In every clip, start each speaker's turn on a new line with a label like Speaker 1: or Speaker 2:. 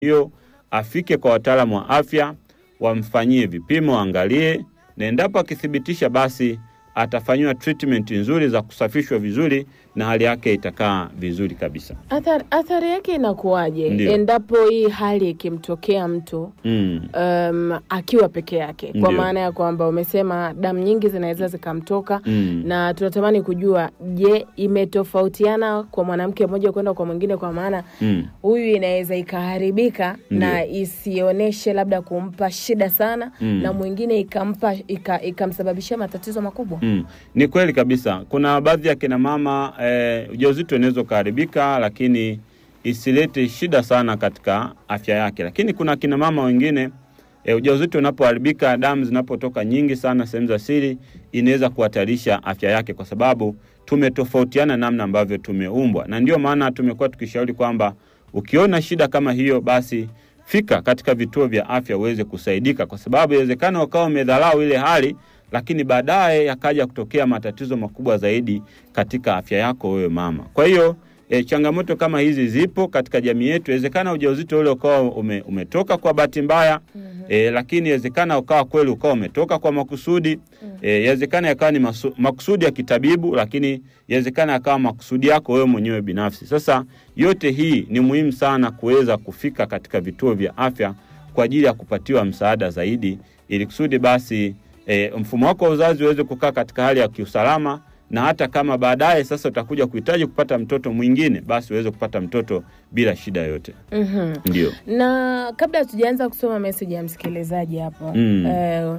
Speaker 1: hiyo afike kwa wataalamu wa afya wamfanyie vipimo, waangalie, na endapo akithibitisha, basi atafanyiwa treatment nzuri za kusafishwa vizuri na hali yake itakaa vizuri kabisa.
Speaker 2: Athari, athari yake inakuwaje
Speaker 1: Ndio.
Speaker 2: endapo hii hali ikimtokea mtu
Speaker 1: Mm.
Speaker 2: um, akiwa peke yake, kwa
Speaker 1: Ndio.
Speaker 2: maana ya kwamba umesema damu nyingi zinaweza zikamtoka
Speaker 1: Mm.
Speaker 2: na tunatamani kujua, je, imetofautiana kwa mwanamke mmoja kwenda kwa mwingine? Kwa maana
Speaker 1: Mm.
Speaker 2: huyu inaweza ikaharibika na isionyeshe labda kumpa shida sana
Speaker 1: Mm.
Speaker 2: na mwingine ikampa ika- ikamsababishia matatizo makubwa.
Speaker 1: Mm. Ni kweli kabisa. Kuna baadhi ya kina mama eh, ujauzito unaweza ukaharibika, lakini isilete shida sana katika afya yake. Lakini kuna kina mama wengine eh, ujauzito unapoharibika, damu zinapotoka nyingi sana sehemu za siri, inaweza kuhatarisha afya yake, kwa sababu tumetofautiana namna ambavyo tumeumbwa, na ndio maana tumekuwa tukishauri kwamba ukiona shida kama hiyo, basi fika katika vituo vya afya uweze kusaidika, kwa sababu inawezekana ukawa umedharau ile hali lakini baadaye yakaja kutokea matatizo makubwa zaidi katika afya yako wewe mama. Kwa hiyo e, changamoto kama hizi zipo katika jamii yetu. Inawezekana ujauzito ule ukawa ume, umetoka kwa bahati mbaya e, lakini inawezekana ukawa kweli ukawa umetoka kwa makusudi e, inawezekana yakawa ni masu, makusudi ya kitabibu, lakini inawezekana yakawa makusudi yako wewe mwenyewe binafsi. Sasa yote hii ni muhimu sana kuweza kufika katika vituo vya afya kwa ajili ya kupatiwa msaada zaidi, ili kusudi basi e, mfumo wako wa uzazi uweze kukaa katika hali ya kiusalama, na hata kama baadaye sasa utakuja kuhitaji kupata mtoto mwingine, basi uweze kupata mtoto bila shida yoyote.
Speaker 2: Mhm.
Speaker 1: Ndio.
Speaker 2: na kabla hatujaanza kusoma meseji ya msikilizaji hapo
Speaker 1: Mm.
Speaker 2: eh,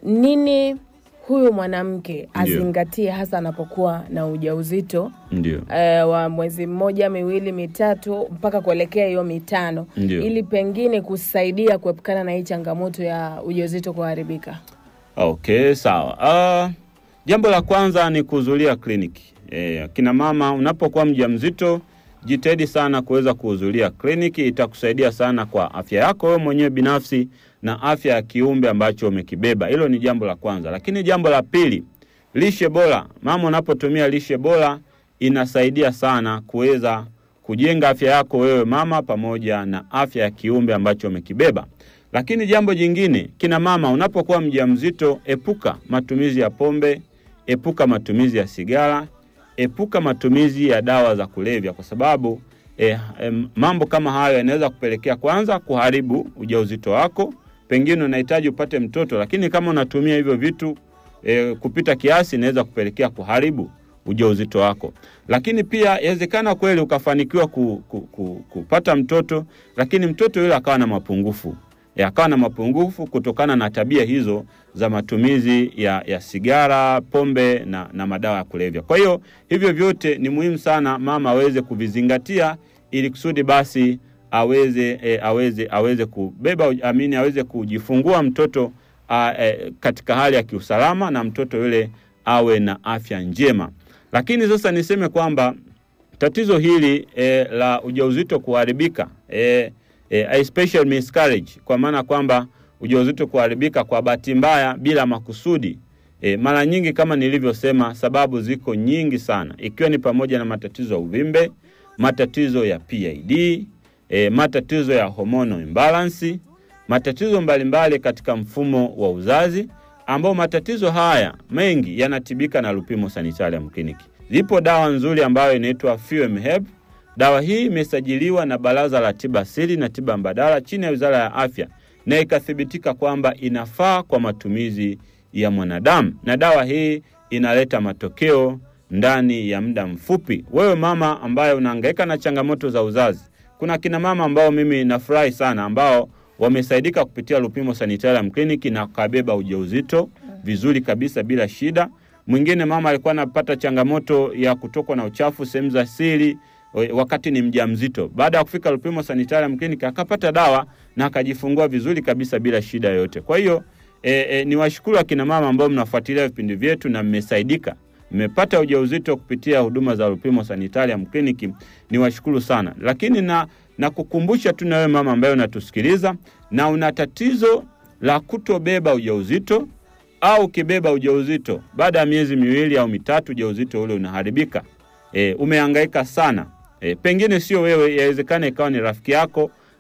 Speaker 2: nini huyu mwanamke
Speaker 1: Ndio.
Speaker 2: azingatie hasa anapokuwa na ujauzito
Speaker 1: Ndio.
Speaker 2: eh, wa mwezi mmoja miwili mitatu mpaka kuelekea hiyo mitano
Speaker 1: Ndio.
Speaker 2: ili pengine kusaidia kuepukana na hii changamoto ya ujauzito kuharibika
Speaker 1: Okay, sawa. Uh, jambo la kwanza ni kuhudhuria kliniki. E, kina mama unapokuwa mjamzito jitahidi sana kuweza kuhudhuria kliniki, itakusaidia sana kwa afya yako wewe mwenyewe binafsi na afya ya kiumbe ambacho umekibeba. Hilo ni jambo la kwanza, lakini jambo la pili, lishe bora. Mama, unapotumia lishe bora inasaidia sana kuweza kujenga afya yako wewe mama pamoja na afya ya kiumbe ambacho umekibeba. Lakini jambo jingine, kina mama, unapokuwa mjamzito, epuka matumizi ya pombe, epuka matumizi ya sigara, epuka matumizi ya dawa za kulevya, kwa sababu eh, eh, mambo kama hayo yanaweza kupelekea kwanza kuharibu ujauzito wako. Pengine unahitaji upate mtoto, lakini kama unatumia hivyo vitu eh, kupita kiasi, inaweza kupelekea kuharibu ujauzito wako. Lakini pia yawezekana kweli ukafanikiwa ku, ku, ku, kupata mtoto, lakini mtoto yule akawa na mapungufu E, akawa na mapungufu kutokana na tabia hizo za matumizi ya, ya sigara, pombe na, na madawa ya kulevya. Kwa hiyo hivyo vyote ni muhimu sana mama aweze kuvizingatia ili kusudi basi aweze e, aweze aweze kubeba amini aweze kujifungua mtoto a, e, katika hali ya kiusalama na mtoto yule awe na afya njema. Lakini sasa niseme kwamba tatizo hili e, la ujauzito kuharibika e, e, especially miscarriage, kwa maana kwamba ujauzito kuharibika kwa bahati mbaya bila makusudi. E, mara nyingi kama nilivyosema, sababu ziko nyingi sana, ikiwa ni pamoja na matatizo ya uvimbe, matatizo ya PID, e, matatizo ya hormonal imbalance, matatizo mbalimbali katika mfumo wa uzazi, ambao matatizo haya mengi yanatibika na Lupimo Sanitarium Clinic. Zipo dawa nzuri ambayo inaitwa FEMHEB. Dawa hii imesajiliwa na Baraza la Tiba Asili na Tiba Mbadala chini ya Wizara ya Afya na ikathibitika kwamba inafaa kwa matumizi ya mwanadamu, na dawa hii inaleta matokeo ndani ya muda mfupi. Wewe mama ambaye unahangaika na changamoto za uzazi, kuna kina mama ambao mimi nafurahi sana ambao wamesaidika kupitia Lupimo Sanitarium Clinic na kabeba ujauzito vizuri kabisa bila shida. Mwingine mama alikuwa anapata changamoto ya kutokwa na uchafu sehemu za siri wakati ni mjamzito. Baada ya kufika Lupimo Sanitarium Clinic akapata dawa na akajifungua vizuri kabisa bila shida yoyote. Kwa hiyo e, e, ni washukuru akina mama ambao mnafuatilia vipindi vyetu na mmesaidika, mmepata ujauzito kupitia huduma za Lupimo Sanitarium Clinic, ni washukuru sana. Lakini na na kukumbusha tu na wewe mama ambaye unatusikiliza na una tatizo la kutobeba ujauzito au ukibeba ujauzito baada ya miezi miwili au mitatu ujauzito ule unaharibika, e, umehangaika sana e, pengine sio wewe, yawezekana ikawa ni rafiki yako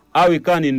Speaker 1: au ikawa ni